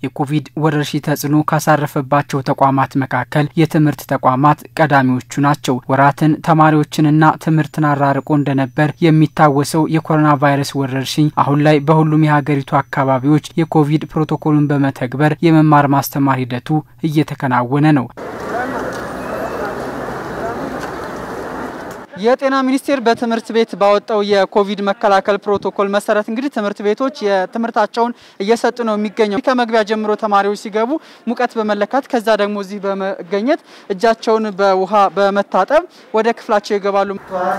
የኮቪድ ወረርሽኝ ተጽዕኖ ካሳረፈባቸው ተቋማት መካከል የትምህርት ተቋማት ቀዳሚዎቹ ናቸው። ወራትን ተማሪዎችንና ትምህርትን አራርቆ እንደነበር የሚታወሰው የኮሮና ቫይረስ ወረርሽኝ አሁን ላይ በሁሉም የሀገሪቱ አካባቢዎች የኮቪድ ፕሮቶኮሉን በመተግበር የመማር ማስተማር ሂደቱ እየተከናወነ ነው። የጤና ሚኒስቴር በትምህርት ቤት ባወጣው የኮቪድ መከላከል ፕሮቶኮል መሰረት እንግዲህ ትምህርት ቤቶች የትምህርታቸውን እየሰጡ ነው የሚገኘው። ከመግቢያ ጀምሮ ተማሪዎች ሲገቡ ሙቀት በመለካት ከዛ ደግሞ እዚህ በመገኘት እጃቸውን በውሃ በመታጠብ ወደ ክፍላቸው ይገባሉ።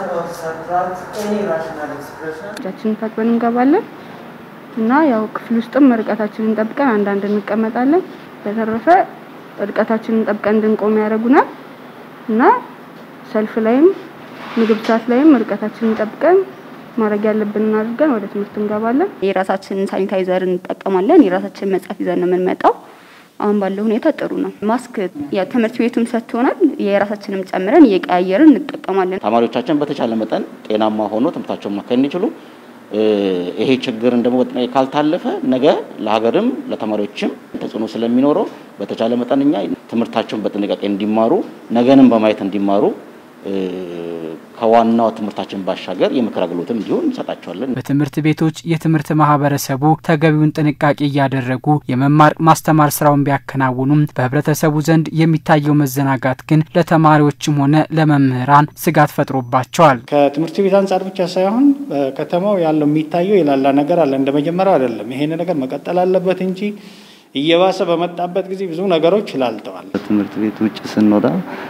እጃችንን ታጥበን እንገባለን እና ያው ክፍል ውስጥም ርቀታችንን ጠብቀን አንዳንድ እንቀመጣለን። በተረፈ ርቀታችንን ጠብቀን እንድንቆም ያደርጉናል እና ሰልፍ ላይም ምግብ ሰዓት ላይም ርቀታችንን ጠብቀን ማድረግ ያለብንን አድርገን ወደ ትምህርት እንገባለን። የራሳችንን ሳኒታይዘር እንጠቀማለን። የራሳችንን መጽሐፍ ይዘን ነው የምንመጣው። አሁን ባለው ሁኔታ ጥሩ ነው። ማስክ ትምህርት ቤቱም ሰጥቶናል። የራሳችንም ጨምረን እየቀያየርን እንጠቀማለን። ተማሪዎቻችን በተቻለ መጠን ጤናማ ሆኖ ትምህርታቸውን ማካሄድ እንዲችሉ ይሄ ችግርን ደግሞ በጥንቃቄ ካልታለፈ ነገ ለሀገርም ለተማሪዎችም ተጽዕኖ ስለሚኖረው በተቻለ መጠን እኛ ትምህርታቸውን በጥንቃቄ እንዲማሩ ነገንም በማየት እንዲማሩ ከዋናው ትምህርታችን ባሻገር የምክር አገልግሎትም እንዲሆን እንሰጣቸዋለን። በትምህርት ቤቶች የትምህርት ማህበረሰቡ ተገቢውን ጥንቃቄ እያደረጉ የመማር ማስተማር ስራውን ቢያከናውኑም በህብረተሰቡ ዘንድ የሚታየው መዘናጋት ግን ለተማሪዎችም ሆነ ለመምህራን ስጋት ፈጥሮባቸዋል። ከትምህርት ቤት አንጻር ብቻ ሳይሆን ከተማው ያለው የሚታየው የላላ ነገር አለ። እንደ መጀመሪያው አይደለም። ይሄን ነገር መቀጠል አለበት እንጂ እየባሰ በመጣበት ጊዜ ብዙ ነገሮች ላልተዋል። ትምህርት ቤት ውጭ ስንወጣ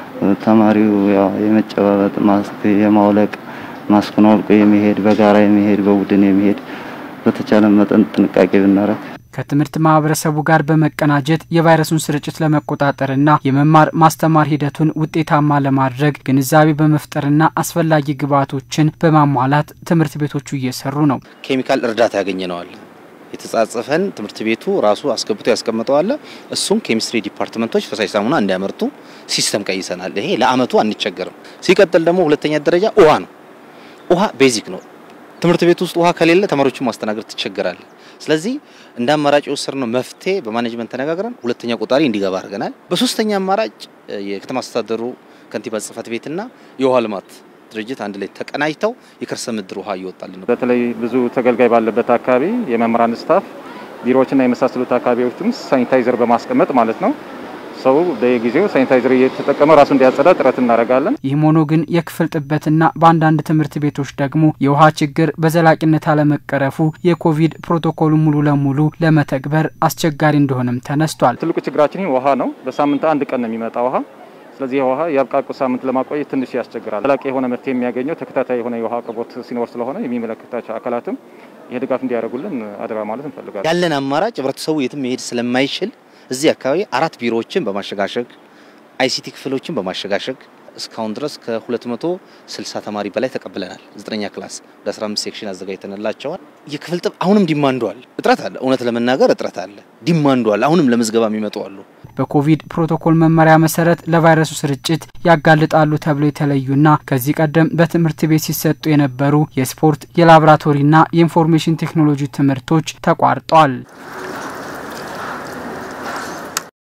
ተማሪው ያው የመጨባበጥ ማስክ የማውለቅ ማስኩን አውልቆ የመሄድ በጋራ የመሄድ በቡድን የመሄድ በተቻለ መጠን ጥንቃቄ ብናረግ ከትምህርት ማህበረሰቡ ጋር በመቀናጀት የቫይረሱን ስርጭት ለመቆጣጠርና የመማር ማስተማር ሂደቱን ውጤታማ ለማድረግ ግንዛቤ በመፍጠርና አስፈላጊ ግብዓቶችን በማሟላት ትምህርት ቤቶቹ እየሰሩ ነው። ኬሚካል እርዳታ ያገኘነዋል የተጻጸፈን ትምህርት ቤቱ ራሱ አስገብቶ ያስቀምጠዋል። እሱም ኬሚስትሪ ዲፓርትመንቶች ፈሳሽ ሳሙና እንዲያመርቱ ሲስተም ቀይሰናል። ይሄ ለአመቱ አንቸገርም። ሲቀጥል ደግሞ ሁለተኛ ደረጃ ውሃ ነው። ውሃ ቤዚክ ነው። ትምህርት ቤት ውስጥ ውሃ ከሌለ ተማሪዎችን ማስተናገድ ትቸገራል። ስለዚህ እንደ አማራጭ የወሰድነው መፍትሄ በማኔጅመንት ተነጋግረን ሁለተኛ ቆጣሪ እንዲገባ አድርገናል። በሶስተኛ አማራጭ የከተማ አስተዳደሩ ከንቲባ ጽህፈት ቤትና የውሃ ልማት ድርጅት አንድ ላይ ተቀናጅተው የከርሰ ምድር ውሃ እየወጣልን ነው። በተለይ ብዙ ተገልጋይ ባለበት አካባቢ የመምህራን ስታፍ ቢሮዎችና የመሳሰሉት አካባቢዎችም ሳኒታይዘር በማስቀመጥ ማለት ነው ሰው በየጊዜው ሳኒታይዘር እየተጠቀመ ራሱ እንዲያጸዳ ጥረት እናደርጋለን። ይህም ሆኖ ግን የክፍል ጥበትና በአንዳንድ ትምህርት ቤቶች ደግሞ የውሃ ችግር በዘላቂነት አለመቀረፉ የኮቪድ ፕሮቶኮሉ ሙሉ ለሙሉ ለመተግበር አስቸጋሪ እንደሆነም ተነስቷል። ትልቁ ችግራችን ውሃ ነው። በሳምንት አንድ ቀን ነው የሚመጣ ውሃ ስለዚህ የውሃ የአብቃቁ ሳምንት ለማቆየት ትንሽ ያስቸግራል። ዘላቂ የሆነ መፍትሄ የሚያገኘው ተከታታይ የሆነ የውሃ አቅርቦት ሲኖር ስለሆነ የሚመለከታቸው አካላትም ይህ ድጋፍ እንዲያደርጉልን አደራ ማለት እንፈልጋለን። ያለን አማራጭ ህብረተሰቡ የትም መሄድ ስለማይችል እዚህ አካባቢ አራት ቢሮዎችን በማሸጋሸግ አይሲቲ ክፍሎችን በማሸጋሸግ እስካሁን ድረስ ከ260 ተማሪ በላይ ተቀብለናል። ዘጠነኛ ክላስ ወደ 15 ሴክሽን አዘጋጅተንላቸዋል። የክፍል ጥብ አሁንም ዲማንዱ አለ፣ እጥረት አለ። እውነት ለመናገር እጥረት አለ፣ ዲማንዱ አለ። አሁንም ለምዝገባ የሚመጡ አሉ። በኮቪድ ፕሮቶኮል መመሪያ መሰረት ለቫይረሱ ስርጭት ያጋልጣሉ ተብለው የተለዩና ከዚህ ቀደም በትምህርት ቤት ሲሰጡ የነበሩ የስፖርት የላቦራቶሪና የኢንፎርሜሽን ቴክኖሎጂ ትምህርቶች ተቋርጠዋል።